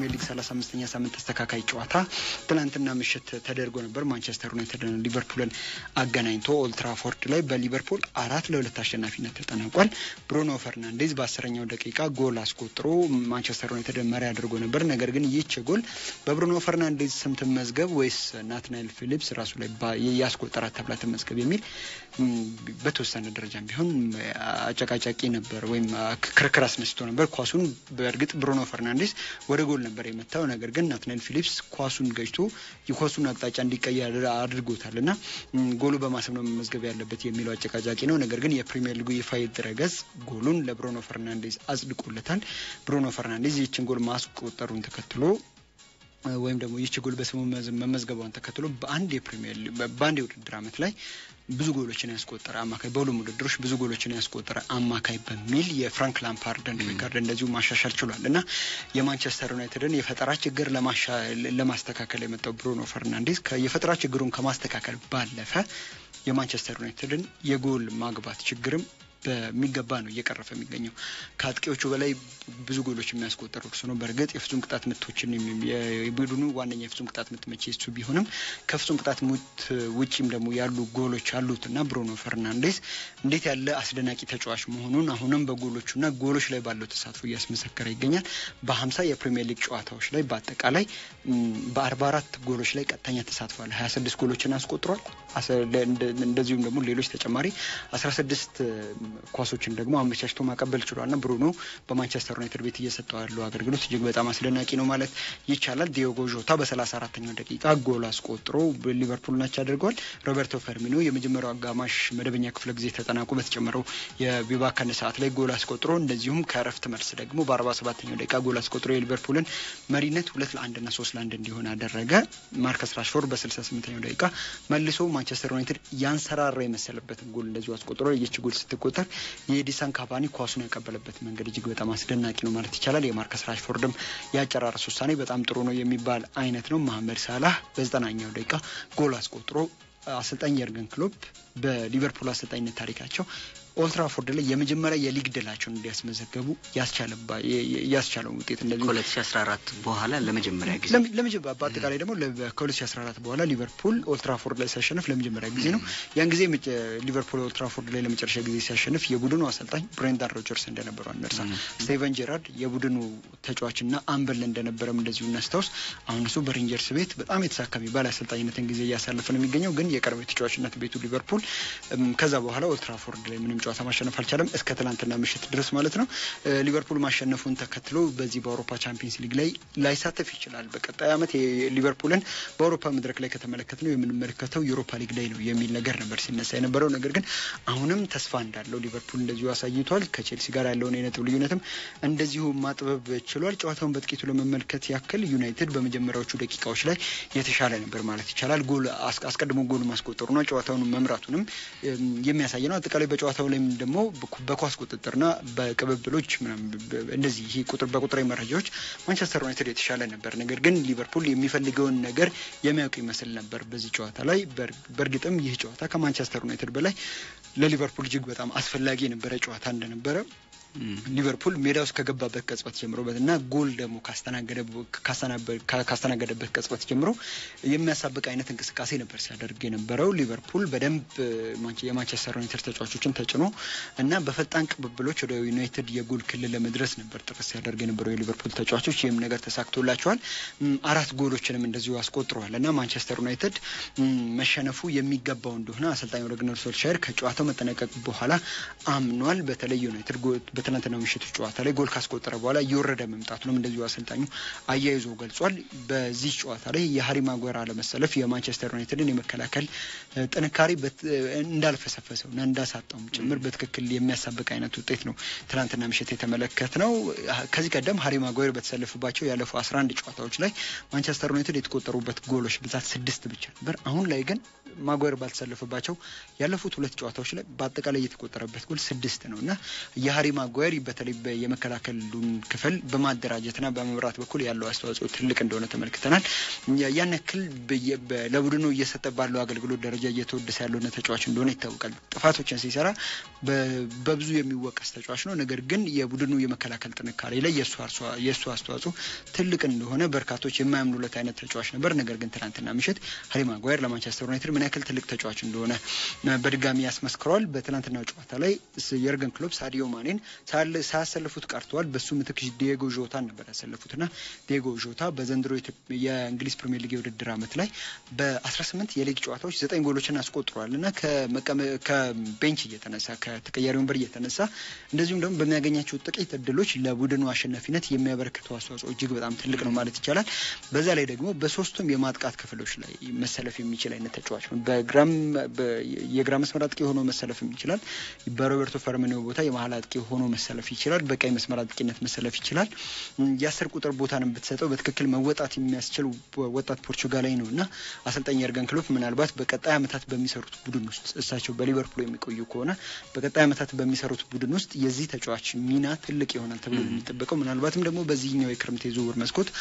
የፕሪሚየር ሊግ 35ኛ ሳምንት ተስተካካይ ጨዋታ ትናንትና ምሽት ተደርጎ ነበር። ማንቸስተር ዩናይትድ ሊቨርፑልን አገናኝቶ ኦልትራፎርድ ላይ በሊቨርፑል አራት ለሁለት አሸናፊነት ተጠናቋል። ብሩኖ ፈርናንዴዝ በአስረኛው ደቂቃ ጎል አስቆጥሮ ማንቸስተር ዩናይትድ መሪ አድርጎ ነበር። ነገር ግን ይህች ጎል በብሩኖ ፈርናንዴዝ ስም ትመዝገብ ወይስ ናትናኤል ፊሊፕስ ራሱ ላይ ያስቆጠራት ተብላ ትመዝገብ የሚል በተወሰነ ደረጃም ቢሆን አጨቃጫቂ ነበር ወይም ክርክር አስነስቶ ነበር። ኳሱን በእርግጥ ብሩኖ ፈርናንዴስ ወደ ጎል ነበር የመታው። ነገር ግን ናትናኤል ፊሊፕስ ኳሱን ገጭቶ የኳሱን አቅጣጫ እንዲቀየር አድርጎታል እና ጎሉ በማሰብ ነው መመዝገብ ያለበት የሚለው አጨቃጫቂ ነው። ነገር ግን የፕሪሚየር ሊጉ ይፋዊ ድረገጽ ጎሉን ለብሩኖ ፈርናንዴዝ አጽድቆለታል። ብሩኖ ፈርናንዴዝ ይህችን ጎል ማስቆጠሩን ተከትሎ ወይም ደግሞ ይህች ጎል በስሙ መመዝገቧን ተከትሎ በአንድ የፕሪሚየር በአንድ የውድድር ዓመት ላይ ብዙ ጎሎችን ያስቆጠረ አማካይ በሁሉም ውድድሮች ብዙ ጎሎችን ያስቆጠረ አማካይ በሚል የፍራንክ ላምፓርድን ሪካርድ እንደዚሁ ማሻሻል ችሏል እና የማንቸስተር ዩናይትድን የፈጠራ ችግር ለማስተካከል የመጣው ብሩኖ ፈርናንዴዝ የፈጠራ ችግሩን ከማስተካከል ባለፈ የማንቸስተር ዩናይትድን የጎል ማግባት ችግርም በሚገባ ነው እየቀረፈ የሚገኘው። ከአጥቂዎቹ በላይ ብዙ ጎሎች የሚያስቆጠሩ እርሱ ነው። በእርግጥ የፍጹም ቅጣት ምቶችን የቡድኑ ዋነኛ የፍጹም ቅጣት ምት መቼ እሱ ቢሆንም ከፍጹም ቅጣት ምት ውጪም ደግሞ ያሉ ጎሎች አሉት እና ብሩኖ ፈርናንዴስ እንዴት ያለ አስደናቂ ተጫዋች መሆኑን አሁንም በጎሎቹና ጎሎች ላይ ባለው ተሳትፎ እያስመሰከረ ይገኛል። በሀምሳ የፕሪሚየር ሊግ ጨዋታዎች ላይ በአጠቃላይ በአርባ አራት ጎሎች ላይ ቀጥተኛ ተሳትፏል። ሀያ ስድስት ጎሎችን አስቆጥሯል። እንደዚሁም ደግሞ ሌሎች ተጨማሪ አስራ ስድስት ኳሶችን ደግሞ አመቻችቶ ማቀበል ችሏል እና ብሩኖ በማንቸስተር ዩናይትድ ቤት እየሰጠው ያለው አገልግሎት እጅግ በጣም አስደናቂ ነው ማለት ይቻላል። ዲዮጎ ዦታ በሰላሳ አራተኛው ደቂቃ ጎል አስቆጥሮ ሊቨርፑል ናች አድርገዋል። ሮበርቶ ፈርሚኖ የመጀመሪያው አጋማሽ መደበኛ ክፍለ ጊዜ ተጠናቆ በተጨመረው የቢባከን ሰዓት ላይ ጎል አስቆጥሮ እንደዚሁም ከእረፍት መልስ ደግሞ በአርባ ሰባተኛው ደቂቃ ጎል አስቆጥሮ የሊቨርፑልን መሪነት ሁለት ለአንድ ና ሶስት ለአንድ እንዲሆን አደረገ። ማርከስ ራሽፎርድ በስልሳ ስምንተኛው ደቂቃ መልሶ ማንቸስተር ዩናይትድ ያንሰራራ የመሰለበትን ጎል እንደዚሁ አስቆጥሮ ይች ጎል ስትቆጠር የኤዲሰን ካቫኒ ኳሱን ያቀበለበት መንገድ እጅግ በጣም አስደናቂ ነው ማለት ይቻላል። የማርከስ ራሽፎርድም የአጨራረስ ውሳኔ በጣም ጥሩ ነው የሚባል አይነት ነው። መሐመድ ሳላህ በዘጠናኛው ደቂቃ ጎል አስቆጥሮ አሰልጣኝ የርገን ክሎፕ በሊቨርፑል አሰልጣኝነት ታሪካቸው ኦልትራፎርድ ላይ የመጀመሪያ የሊግ ድላቸውን እንዲያስመዘገቡ ያስቻለው ውጤት እንደዚህ ከ2014 በኋላ ለመጀመሪያ ጊዜ ለመጀመሪያ በአጠቃላይ ደግሞ ከ2014 በኋላ ሊቨርፑል ኦልትራፎርድ ላይ ሲያሸንፍ ለመጀመሪያ ጊዜ ነው። ያን ጊዜ ሊቨርፑል ኦልትራፎርድ ላይ ለመጨረሻ ጊዜ ሲያሸንፍ የቡድኑ አሰልጣኝ ብሬንዳን ሮጀርስ እንደነበሩ አንርሳ። ስቴቨን ጄራርድ የቡድኑ ተጫዋችና አምበል እንደነበረም እንደዚሁ እናስታውስ። አሁን እሱ በሬንጀርስ ቤት በጣም የተሳካ የሚባል አሰልጣኝነትን ጊዜ እያሳለፈ ነው የሚገኘው። ግን የቀድሞ የተጫዋችነት ቤቱ ሊቨርፑል ከዛ በኋላ ኦልትራፎርድ ላይ ምንም ጨዋታ ማሸነፍ አልቻለም እስከ ትናንትና ምሽት ድረስ ማለት ነው። ሊቨርፑል ማሸነፉን ተከትሎ በዚህ በአውሮፓ ቻምፒየንስ ሊግ ላይ ላይሳተፍ ይችላል። በቀጣይ ዓመት ሊቨርፑልን በአውሮፓ መድረክ ላይ ከተመለከት ነው የምንመለከተው ዩሮፓ ሊግ ላይ ነው የሚል ነገር ነበር ሲነሳ የነበረው። ነገር ግን አሁንም ተስፋ እንዳለው ሊቨርፑል እንደዚሁ አሳይቷል። ከቼልሲ ጋር ያለውን የነጥብ ልዩነትም እንደዚሁ ማጥበብ ችሏል። ጨዋታውን በጥቂቱ ለመመልከት ያክል ዩናይትድ በመጀመሪያዎቹ ደቂቃዎች ላይ የተሻለ ነበር ማለት ይቻላል። ጎል አስቀድሞ ጎል ማስቆጠሩና ጨዋታውን መምራቱንም የሚያሳይ ነው። አጠቃላይ በጨዋታው ላይም ደግሞ በኳስ ቁጥጥርና በቅብብሎች እንደዚህ ይህ ቁጥር በቁጥራዊ መረጃዎች ማንቸስተር ዩናይትድ የተሻለ ነበር። ነገር ግን ሊቨርፑል የሚፈልገውን ነገር የሚያውቅ ይመስል ነበር በዚህ ጨዋታ ላይ። በእርግጥም ይህ ጨዋታ ከማንቸስተር ዩናይትድ በላይ ለሊቨርፑል እጅግ በጣም አስፈላጊ የነበረ ጨዋታ እንደነበረ ሊቨርፑል ሜዳ ውስጥ ከገባበት ቅጽበት ጀምሮ እና ጎል ደግሞ ካስተናገደበት ቅጽበት ጀምሮ የሚያሳብቅ አይነት እንቅስቃሴ ነበር ሲያደርግ የነበረው። ሊቨርፑል በደንብ የማንቸስተር ዩናይትድ ተጫዋቾችን ተጭኖ እና በፈጣን ቅብብሎች ወደ ዩናይትድ የጎል ክልል ለመድረስ ነበር ጥረት ሲያደርግ የነበረው የሊቨርፑል ተጫዋቾች። ይህም ነገር ተሳክቶላቸዋል። አራት ጎሎችንም እንደዚሁ አስቆጥረዋል እና ማንቸስተር ዩናይትድ መሸነፉ የሚገባው እንደሆነ አሰልጣኝ ኦሌ ጉናር ሶልሻየር ከጨዋታው መጠናቀቅ በኋላ አምኗል። በተለይ ዩናይትድ በትናንትናው ምሽቱ ጨዋታ ላይ ጎል ካስቆጠረ በኋላ እየወረደ መምጣቱንም እንደዚሁ አሰልጣኙ አያይዞ ገልጿል። በዚህ ጨዋታ ላይ የሀሪ ማጓር አለመሰለፍ የማንቸስተር ዩናይትድን የመከላከል ጥንካሬ እንዳልፈሰፈሰው እና እንዳሳጣውም ጭምር በትክክል የሚያሳብቅ አይነት ውጤት ነው ትናንትና ምሽት የተመለከት ነው። ከዚህ ቀደም ሀሪ ማጓር በተሰለፉባቸው ያለፉ አስራ አንድ ጨዋታዎች ላይ ማንቸስተር ዩናይትድ የተቆጠሩበት ጎሎች ብዛት ስድስት ብቻ ነበር። አሁን ላይ ግን ማጓር ባልተሰለፈባቸው ያለፉት ሁለት ጨዋታዎች ላይ በአጠቃላይ የተቆጠረበት ጎል ስድስት ነው እና የሀሪ ማጓር ማጓየር በተለይ የመከላከሉን ክፍል በማደራጀትና በመምራት በኩል ያለው አስተዋጽኦ ትልቅ እንደሆነ ተመልክተናል። ያን ያክል ለቡድኑ እየሰጠ ባለው አገልግሎት ደረጃ እየተወደሰ ያለሆነ ተጫዋች እንደሆነ ይታወቃል። ጥፋቶችን ሲሰራ በብዙ የሚወቀስ ተጫዋች ነው። ነገር ግን የቡድኑ የመከላከል ጥንካሬ ላይ የእሱ አስተዋጽኦ ትልቅ እንደሆነ በርካቶች የማያምኑለት አይነት ተጫዋች ነበር። ነገር ግን ትናንትና ምሽት ሃሪ ማጓየር ለማንቸስተር ዩናይትድ ምን ያክል ትልቅ ተጫዋች እንደሆነ በድጋሚ ያስመስክረዋል። በትናንትና ጨዋታ ላይ የርገን ክሎፕ ሳዲዮ ማኔን ሳያሰልፉት ቀርተዋል። በሱ ምትክ ዲየጎ ዦታን ነበር ያሰለፉት እና ዲየጎ ዦታ በዘንድሮ የእንግሊዝ ፕሪሚየር ሊግ የውድድር ዓመት ላይ በ18 የሊግ ጨዋታዎች ዘጠኝ ጎሎችን አስቆጥሯል እና ከቤንች እየተነሳ ከተቀያሪ ወንበር እየተነሳ እንደዚሁም ደግሞ በሚያገኛቸው ጥቂት እድሎች ለቡድኑ አሸናፊነት የሚያበረክተው አስተዋጽኦ እጅግ በጣም ትልቅ ነው ማለት ይቻላል። በዛ ላይ ደግሞ በሶስቱም የማጥቃት ክፍሎች ላይ መሰለፍ የሚችል አይነት ተጫዋች ነው። በግራም የግራ መስመር አጥቂ ሆኖ መሰለፍም ይችላል። በሮበርቶ ፈርሚኒዮ ቦታ የመሀል አጥቂ ሆኖ መሰለፍ ይችላል። በቀኝ መስመር አጥቂነት መሰለፍ ይችላል። የአስር ቁጥር ቦታን ብትሰጠው በትክክል መወጣት የሚያስችል ወጣት ፖርቹጋላዊ ነው እና አሰልጣኝ የርገን ክሎፕ ምናልባት በቀጣይ ዓመታት በሚሰሩት ቡድን ውስጥ እሳቸው በሊቨርፑል የሚቆዩ ከሆነ በቀጣይ ዓመታት በሚሰሩት ቡድን ውስጥ የዚህ ተጫዋች ሚና ትልቅ ይሆናል ተብሎ የሚጠበቀው ምናልባትም ደግሞ በዚህኛው የክረምት የዝውውር መስኮት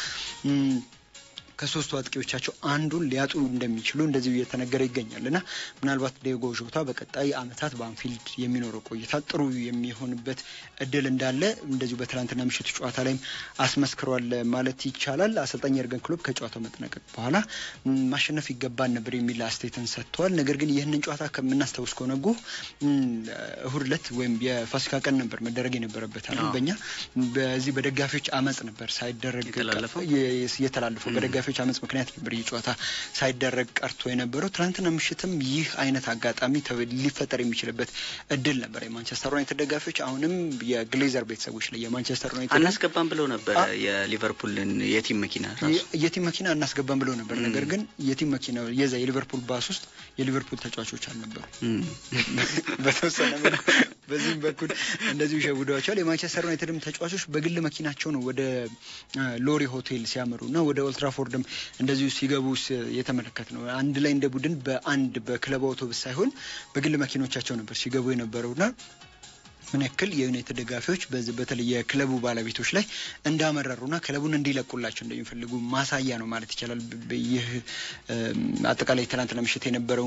ከሶስቱ አጥቂዎቻቸው አንዱን ሊያጡ እንደሚችሉ እንደዚሁ እየተነገረ ይገኛል እና ምናልባት ዲዮጎ ዦታ በቀጣይ ዓመታት በአንፊልድ የሚኖረው ቆይታ ጥሩ የሚሆንበት እድል እንዳለ እንደዚሁ በትናንትና ምሽቱ ጨዋታ ላይም አስመስክሯል ማለት ይቻላል። አሰልጣኝ የርገን ክሎፕ ከጨዋታው መጠናቀቅ በኋላ ማሸነፍ ይገባን ነበር የሚል አስተያየትን ሰጥተዋል። ነገር ግን ይህንን ጨዋታ ከምናስታውስ ከሆነ ጎ እሁድ ዕለት ወይም የፋሲካ ቀን ነበር መደረግ የነበረበት አለ በእኛ በዚህ በደጋፊዎች አመፅ ነበር ሳይደረግ የተላለፈው በደጋፊዎች በተጫዋቾች አመፅ ምክንያት ነበር ይህ ጨዋታ ሳይደረግ ቀርቶ የነበረው። ትናንትና ምሽትም ይህ አይነት አጋጣሚ ሊፈጠር የሚችልበት እድል ነበር። የማንቸስተር ዩናይትድ ደጋፊዎች አሁንም የግሌዘር ቤተሰቦች ላይ የማንቸስተር ዩናይትድ አናስገባም ብለው ነበር የሊቨርፑልን የቲም መኪና ራሱ የቲም መኪና አናስገባም ብለው ነበር። ነገር ግን የቲም መኪና የዛ የሊቨርፑል ባስ ውስጥ የሊቨርፑል ተጫዋቾች አልነበሩ። በተወሰነ መልኩ በዚህም በኩል እንደዚሁ ሸውደዋቸዋል። የማንቸስተር ዩናይትድም ተጫዋቾች በግል መኪናቸው ነው ወደ ሎሪ ሆቴል ሲያመሩ እና ወደ ኦልትራፎርድም እንደዚሁ ሲገቡ የተመለከት ነው። አንድ ላይ እንደ ቡድን በአንድ በክለብ አውቶቡስ ሳይሆን በግል መኪኖቻቸው ነበር ሲገቡ የነበረውና ምን ያክል የዩናይትድ ደጋፊዎች በዚህ በተለይ የክለቡ ባለቤቶች ላይ እንዳመረሩና ክለቡን እንዲለቁላቸው እንደሚፈልጉ ማሳያ ነው ማለት ይቻላል። ይህ አጠቃላይ ትናንትና ምሽት የነበረው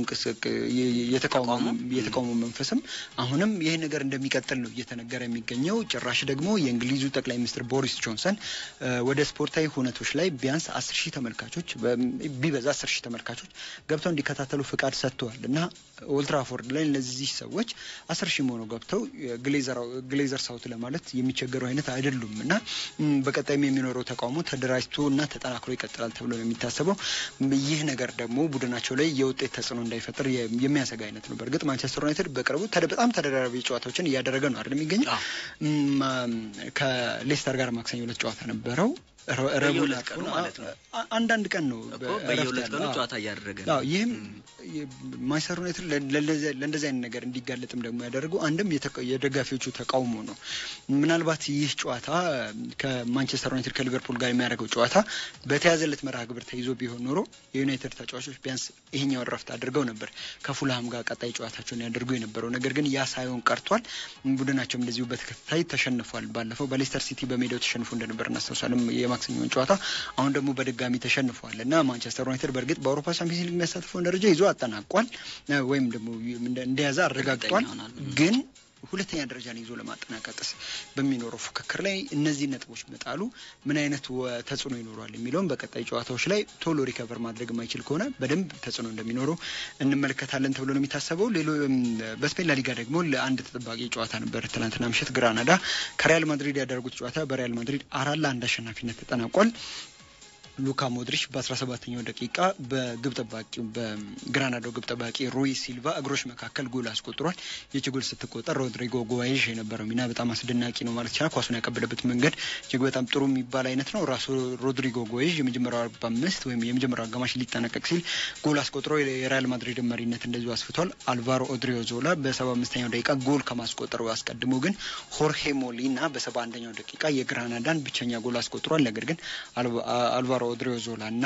የተቃውሞ መንፈስም አሁንም ይህ ነገር እንደሚቀጥል ነው እየተነገረ የሚገኘው። ጭራሽ ደግሞ የእንግሊዙ ጠቅላይ ሚኒስትር ቦሪስ ጆንሰን ወደ ስፖርታዊ ሁነቶች ላይ ቢያንስ አስር ሺህ ተመልካቾች ቢበዛ አስር ሺህ ተመልካቾች ገብተው እንዲከታተሉ ፍቃድ ሰጥተዋል እና ኦልትራፎርድ ላይ እነዚህ ሰዎች አስር ሺህ ሆነው ገብተው ግሌዘር ሳውት ለማለት የሚቸገሩ አይነት አይደሉም እና በቀጣይም የሚኖረው ተቃውሞ ተደራጅቶ እና ተጠናክሮ ይቀጥላል ተብሎ ነው የሚታሰበው። ይህ ነገር ደግሞ ቡድናቸው ላይ የውጤት ተጽዕኖ እንዳይፈጥር የሚያሰጋ አይነት ነው። በእርግጥ ማንቸስተር ዩናይትድ በቅርቡ በጣም ተደራራቢ ጨዋታዎችን እያደረገ ነው አይደል የሚገኘው። ከሌስተር ጋር ማክሰኞ ዕለት ጨዋታ ነበረው። ረቡዕ ማለት ነው። አንዳንድ ቀን ነው በየሁለት ቀኑ ጨዋታ እያደረገ ነው። ይህም ማንቸስተር ዩናይትድ ለእንደዚህ አይነት ነገር እንዲጋለጥም ደግሞ ያደረገው አንድም የደጋፊዎቹ ተቃውሞ ነው። ምናልባት ይህ ጨዋታ ከማንቸስተር ዩናይትድ ከሊቨርፑል ጋር የሚያደርገው ጨዋታ በተያዘለት መርሃ ግብር ተይዞ ቢሆን ኖሮ የዩናይትድ ተጫዋቾች ቢያንስ ይሄኛውን ረፍት አድርገው ነበር ከፉልሃም ጋር ቀጣይ ጨዋታቸውን ያደርጉ የነበረው። ነገር ግን ያ ሳይሆን ቀርቷል። ቡድናቸውም እንደዚሁ በተከታታይ ተሸንፏል። ባለፈው በሌስተር ሲቲ በሜዳው ተሸንፎ እንደነበር እናስታውሳለን የማክሰኞውን ጨዋታ አሁን ደግሞ በድጋሚ ተሸንፏል እና ማንቸስተር ዩናይትድ በእርግጥ በአውሮፓ ቻምፒየንስ ሊግ የሚያሳትፈውን ደረጃ ይዞ አጠናቋል ወይም ደግሞ እንደያዘ አረጋግጧል። ግን ሁለተኛ ደረጃን ይዞ ለማጠናቀቅስ በሚኖረው ፉክክር ላይ እነዚህ ነጥቦች መጣሉ ምን አይነት ተጽዕኖ ይኖረዋል የሚለውም በቀጣይ ጨዋታዎች ላይ ቶሎ ሪከቨር ማድረግ የማይችል ከሆነ በደንብ ተጽዕኖ እንደሚኖረው እንመለከታለን ተብሎ ነው የሚታሰበው። ሌሎ በስፔን ላሊጋ ደግሞ ለአንድ ተጠባቂ ጨዋታ ነበር ትናንትና ምሽት ግራናዳ ከሪያል ማድሪድ ያደረጉት ጨዋታ በሪያል ማድሪድ አራት ለአንድ አሸናፊነት ተጠናቋል። ሉካ ሞድሪች በ17ኛው ደቂቃ በግብ ጠባቂ በግራናዳው ግብ ጠባቂ ሩይ ሲልቫ እግሮች መካከል ጎል አስቆጥሯል። ይቺ ጎል ስትቆጠር ሮድሪጎ ጎዋይዥ የነበረው ሚና በጣም አስደናቂ ነው ማለት ይቻላል። ኳሱን ያቀበለበት መንገድ እጅግ በጣም ጥሩ የሚባል አይነት ነው። ራሱ ሮድሪጎ ጎዋይዥ የመጀመሪያው አርባ አምስት ወይም የመጀመሪያው አጋማሽ ሊጠናቀቅ ሲል ጎል አስቆጥሮ የሪያል ማድሪድ መሪነት እንደዚሁ አስፍቷል። አልቫሮ ኦድሪዮ ዞላ በሰባ አምስተኛው ደቂቃ ጎል ከማስቆጠሩ አስቀድሞ ግን ሆርሄ ሞሊና በሰባ አንደኛው ደቂቃ የግራናዳን ብቸኛ ጎል አስቆጥሯል። ነገር ግን አልቫሮ ኦድሪዮ ዞላ እና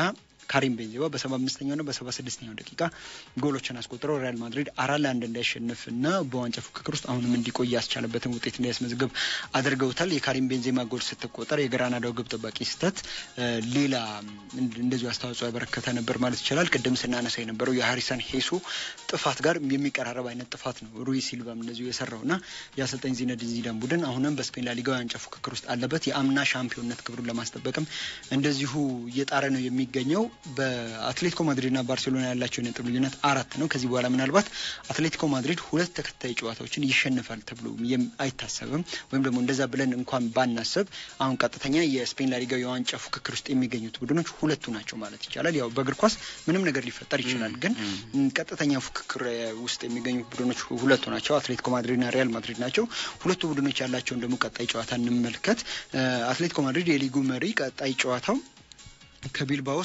ካሪም ቤንዜማ በሰባ አምስተኛውና በሰባ ስድስተኛው ደቂቃ ጎሎችን አስቆጥረው ሪያል ማድሪድ አራት ለአንድ እንዳያሸንፍና በዋንጫ ፉክክር ውስጥ አሁንም እንዲቆይ ያስቻለበትን ውጤት እንዲያስመዝግብ አድርገውታል። የካሪም ቤንዜማ ጎል ስትቆጠር የግራናዳው ግብ ጠባቂ ስህተት ሌላ እንደዚሁ አስተዋጽኦ ያበረከተ ነበር ማለት ይቻላል። ቅድም ስናነሳ የነበረው የሀሪሰን ሄሱ ጥፋት ጋር የሚቀራረብ አይነት ጥፋት ነው ሩይ ሲልቫም እንደዚሁ የሰራው እና የአሰልጣኝ ዚነዲን ዚዳን ቡድን አሁንም በስፔን ላሊጋ የዋንጫ ፉክክር ውስጥ አለበት። የአምና ሻምፒዮንነት ክብሩን ለማስጠበቅም እንደዚሁ እየጣረ ነው የሚገኘው። በአትሌቲኮ ማድሪድና ባርሴሎና ያላቸው የነጥብ ልዩነት አራት ነው። ከዚህ በኋላ ምናልባት አትሌቲኮ ማድሪድ ሁለት ተከታይ ጨዋታዎችን ይሸንፋል ተብሎ አይታሰብም። ወይም ደግሞ እንደዛ ብለን እንኳን ባናስብ አሁን ቀጥተኛ የስፔን ላሊጋ የዋንጫ ፉክክር ውስጥ የሚገኙት ቡድኖች ሁለቱ ናቸው ማለት ይቻላል። ያው በእግር ኳስ ምንም ነገር ሊፈጠር ይችላል፣ ግን ቀጥተኛ ፉክክር ውስጥ የሚገኙ ቡድኖች ሁለቱ ናቸው። አትሌቲኮ ማድሪድና ሪያል ማድሪድ ናቸው። ሁለቱ ቡድኖች ያላቸውን ደግሞ ቀጣይ ጨዋታ እንመልከት። አትሌቲኮ ማድሪድ የሊጉ መሪ ቀጣይ ጨዋታው ከቢልባኦ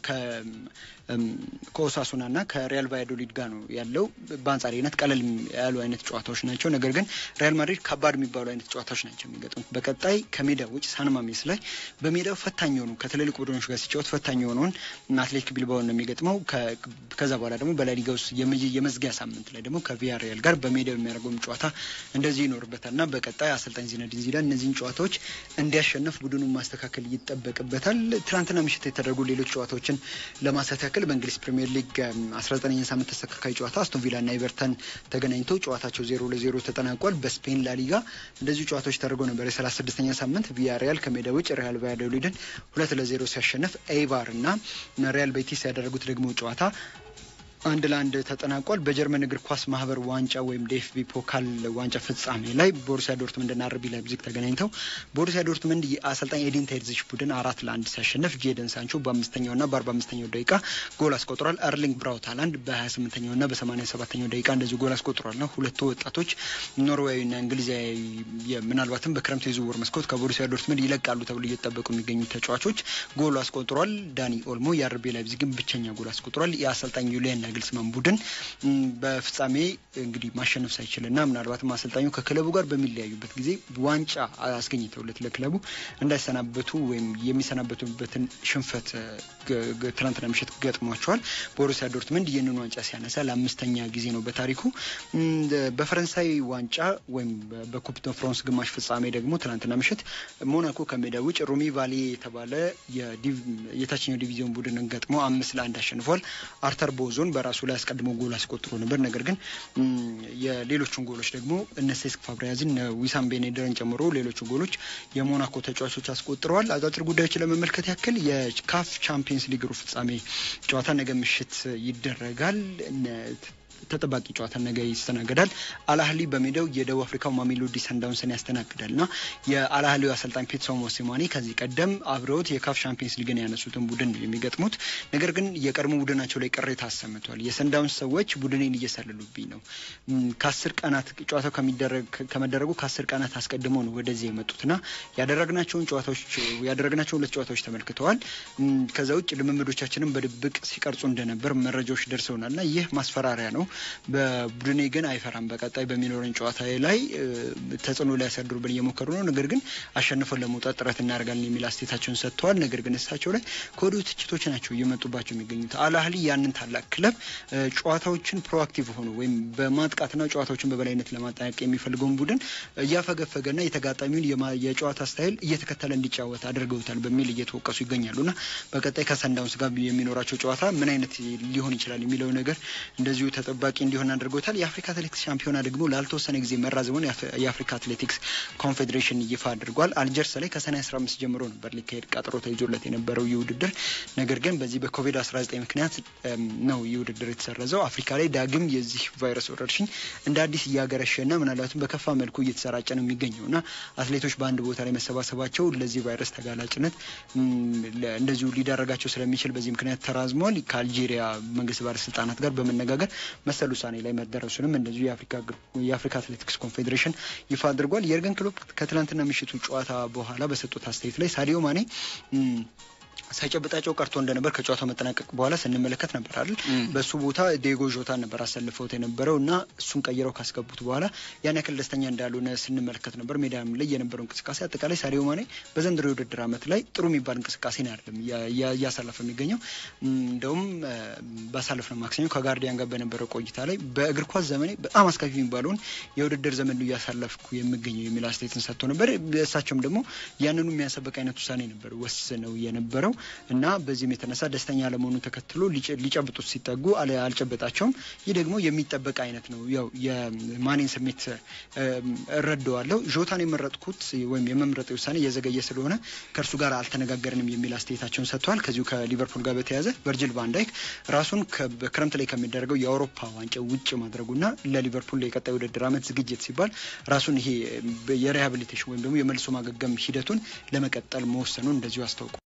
ከኦሳሱና እና ከሪያል ቫያዶሊድ ጋር ነው ያለው። በአንጻራዊነት ቀለል ያሉ አይነት ጨዋታዎች ናቸው። ነገር ግን ሪያል ማድሪድ ከባድ የሚባሉ አይነት ጨዋታዎች ናቸው የሚገጥሙት። በቀጣይ ከሜዳ ውጭ ሳንማሜስ ላይ በሜዳው ፈታኝ የሆኑ ከትልልቅ ቡድኖች ጋር ሲጫወት ፈታኝ የሆነውን አትሌቲክ ቢልባኦ ነው የሚገጥመው። ከዛ በኋላ ደግሞ በላሊጋ ውስጥ የመዝጊያ ሳምንት ላይ ደግሞ ከቪያሪያል ጋር በሜዳው የሚያደርገውን ጨዋታ እንደዚህ ይኖርበታል እና በቀጣይ አሰልጣኝ ዚነዲን ዚዳን እነዚህን ጨዋታዎች እንዲያሸንፍ ቡድኑን ማስተካከል ይጠበቅበታል። ትናንትና ምሽት የተደረጉ ሌሎች ጨዋታዎችን ለማንሳት ያክል በእንግሊዝ ፕሪምየር ሊግ አስራ ዘጠነኛ ሳምንት ተስተካካይ ጨዋታ አስቶን ቪላ እና ኤቨርተን ተገናኝተው ጨዋታቸው ዜሮ ለዜሮ ተጠናቋል። በስፔን ላሊጋ እንደዚሁ ጨዋታዎች ተደርገው ነበር። የሰላሳ ስድስተኛ ሳምንት ቪያሪያል ከሜዳ ውጭ ሪያል ቫያዶሊድን ሁለት ለዜሮ ሲያሸንፍ ኤይባር እና ሪያል ቤቲስ ያደረጉት ደግሞ ጨዋታ አንድ ለአንድ ተጠናቋል። በጀርመን እግር ኳስ ማህበር ዋንጫ ወይም ዴፍቢ ፖካል ዋንጫ ፍጻሜ ላይ ቦሩሲያ ዶርትመንድና አርቢ ላይፕዚግ ተገናኝተው ቦሩሲያ ዶርትመንድ የአሰልጣኝ ኤዲን ተርዚች ቡድን አራት ለአንድ ሲያሸንፍ ጄደን ሳንቾ በአምስተኛውና በአርባ አምስተኛው ደቂቃ ጎል አስቆጥሯል። አርሊንግ ብራውት ሃላንድ በሀያ ስምንተኛውና በሰማኒያ ሰባተኛው ደቂቃ እንደዚሁ ጎል አስቆጥሯል ነው ሁለቱ ወጣቶች ኖርዌያዊና እንግሊዛዊ ምናልባትም በክረምቱ የዝውውር መስኮት ከቦሩሲያ ዶርትመንድ ይለቃሉ ተብሎ እየተጠበቁ የሚገኙ ተጫዋቾች ጎል አስቆጥሯል። ዳኒ ኦልሞ የአርቢ ላይፕዚግን ብቸኛ ጎል አስቆጥሯል። የአሰልጣኝ ዩሊያን ናግልስማን ቡድን በፍጻሜ እንግዲህ ማሸነፍ ሳይችልና ምናልባትም አሰልጣኙ ከክለቡ ጋር በሚለያዩበት ጊዜ ዋንጫ አስገኝተውለት ለክለቡ እንዳይሰናበቱ ወይም የሚሰናበቱበትን ሽንፈት ትናንትና ምሽት ገጥሟቸዋል። ቦሩሲያ ዶርትመንድ ይህንን ዋንጫ ሲያነሳ ለአምስተኛ ጊዜ ነው በታሪኩ። በፈረንሳይ ዋንጫ ወይም በኩፕ ደ ፍራንስ ግማሽ ፍጻሜ ደግሞ ትናንትና ምሽት ሞናኮ ከሜዳ ውጭ ሩሚ ቫሌ የተባለ የታችኛው ዲቪዚዮን ቡድንን ገጥሞ አምስት ለአንድ አሸንፏል። አርተር ቦዞን በራሱ ላይ አስቀድሞ ጎል አስቆጥሮ ነበር። ነገር ግን የሌሎቹን ጎሎች ደግሞ እነ ሴስክ ፋብሪያዝን ዊሳም ቤኔደርን ጨምሮ ሌሎቹ ጎሎች የሞናኮ ተጫዋቾች አስቆጥረዋል። አጫጭር ጉዳዮችን ለመመልከት ያክል የካፍ ቻምፒየንስ ሊግ ሩብ ፍጻሜ ጨዋታ ነገ ምሽት ይደረጋል። ተጠባቂ ጨዋታ ነገ ይስተናገዳል። አልአህሊ በሜዳው የደቡብ አፍሪካው ማሜሎዲ ሰንዳውንስን ያስተናግዳል እና የአልአህሊው አሰልጣኝ ፒትሶ ሞሲማኒ ከዚህ ቀደም አብረውት የካፍ ሻምፒየንስ ሊግን ያነሱትን ቡድን ነው የሚገጥሙት። ነገር ግን የቀድሞ ቡድናቸው ላይ ቅሬታ አሰምቷል። የሰንዳውንስ ሰዎች ቡድኔን እየሰለሉብኝ ነው። ከአስር ቀናት ጨዋታው ከመደረጉ ከአስር ቀናት አስቀድሞ ነው ወደዚህ የመጡትና ያደረግናቸውን ጨዋታዎች ያደረግናቸውን ሁለት ጨዋታዎች ተመልክተዋል። ከዛ ውጭ ልምምዶቻችንን በድብቅ ሲቀርጹ እንደነበር መረጃዎች ደርሰውናል እና ይህ ማስፈራሪያ ነው በቡድኔ ግን አይፈራም። በቀጣይ በሚኖረን ጨዋታ ላይ ተጽዕኖ ሊያሳድሩብን እየሞከሩ ነው። ነገር ግን አሸንፈን ለመውጣት ጥረት እናደርጋለን የሚል አስተያየታቸውን ሰጥተዋል። ነገር ግን እሳቸው ላይ ከወዲሁ ትችቶች ናቸው እየመጡባቸው የሚገኙት። አልአህሊ ያንን ታላቅ ክለብ ጨዋታዎችን ፕሮአክቲቭ ሆኖ ወይም በማጥቃትና ጨዋታዎችን በበላይነት ለማጠናቀቅ የሚፈልገውን ቡድን እያፈገፈገና የተጋጣሚውን የጨዋታ ስታይል እየተከተለ እንዲጫወት አድርገውታል በሚል እየተወቀሱ ይገኛሉና በቀጣይ ከሰንዳውንስ ጋር የሚኖራቸው ጨዋታ ምን አይነት ሊሆን ይችላል የሚለው ነገር እንደዚሁ ተጠባቂ እንዲሆን አድርጎታል። የአፍሪካ አትሌቲክስ ሻምፒዮና ደግሞ ላልተወሰነ ጊዜ መራዘሙን የአፍሪካ አትሌቲክስ ኮንፌዴሬሽን ይፋ አድርጓል። አልጀርስ ላይ ከሰኔ 15 ጀምሮ ነበር ሊካሄድ ቀጠሮ ተይዞለት የነበረው ይህ ውድድር ነገር ግን በዚህ በኮቪድ-19 ምክንያት ነው ይህ ውድድር የተሰረዘው። አፍሪካ ላይ ዳግም የዚህ ቫይረስ ወረርሽኝ እንደ አዲስ እያገረሸና ምናልባትም በከፋ መልኩ እየተሰራጨ ነው የሚገኘው እና አትሌቶች በአንድ ቦታ ላይ መሰባሰባቸው ለዚህ ቫይረስ ተጋላጭነት እንደዚሁ ሊዳረጋቸው ስለሚችል በዚህ ምክንያት ተራዝሟል። ከአልጄሪያ መንግስት ባለስልጣናት ጋር በመነጋገር መሰል ውሳኔ ላይ መደረሱንም እንደዚሁ የአፍሪካ አትሌቲክስ ኮንፌዴሬሽን ይፋ አድርጓል። የርገን ክሎፕ ከትላንትና ምሽቱ ጨዋታ በኋላ በሰጡት አስተያየት ላይ ሳዲዮ ማኔ ሳይጨብጣቸው ቀርቶ እንደነበር ከጨዋታው መጠናቀቅ በኋላ ስንመለከት ነበር አይደል? በሱ ቦታ ዴጎ ዦታን ነበር አሰልፈውት የነበረው እና እሱን ቀይረው ካስገቡት በኋላ ያን ያክል ደስተኛ እንዳልሆነ ስንመለከት ነበር። ሜዳም ላይ የነበረው እንቅስቃሴ አጠቃላይ ሳዲዮ ማኔ በዘንድሮ የውድድር ዓመት ላይ ጥሩ የሚባል እንቅስቃሴ ነው አይደለም እያሳለፈ የሚገኘው። እንደውም ባሳለፍነው ማክሰኞ ከጋርዲያን ጋር በነበረው ቆይታ ላይ በእግር ኳስ ዘመኔ በጣም አስከፊ የሚባለውን የውድድር ዘመን ነው እያሳለፍኩ የሚገኘው የሚል አስተያየትን ሰጥቶ ነበር። እሳቸውም ደግሞ ያንኑ የሚያሰበቅ አይነት ውሳኔ ነበር ወስነው የነበረው እና በዚህም የተነሳ ደስተኛ ለመሆኑ ተከትሎ ሊጨብጡት ሲጠጉ አልጨበጣቸውም። ይህ ደግሞ የሚጠበቅ አይነት ነው። ያው የማኔን ስሜት እረዳዋለሁ። ዦታን የመረጥኩት ወይም የመምረጥ ውሳኔ እየዘገየ ስለሆነ ከእርሱ ጋር አልተነጋገርንም የሚል አስተያየታቸውን ሰጥተዋል። ከዚሁ ከሊቨርፑል ጋር በተያያዘ ቨርጅል ቫንዳይክ ራሱን ክረምት ላይ ከሚደረገው የአውሮፓ ዋንጫ ውጭ ማድረጉና ለሊቨርፑል የቀጣይ ውድድር ዓመት ዝግጅት ሲባል ራሱን ይሄ የሪሃብሊቴሽን ወይም ደግሞ የመልሶ ማገገም ሂደቱን ለመቀጠል መወሰኑን እንደዚሁ አስታውቋል።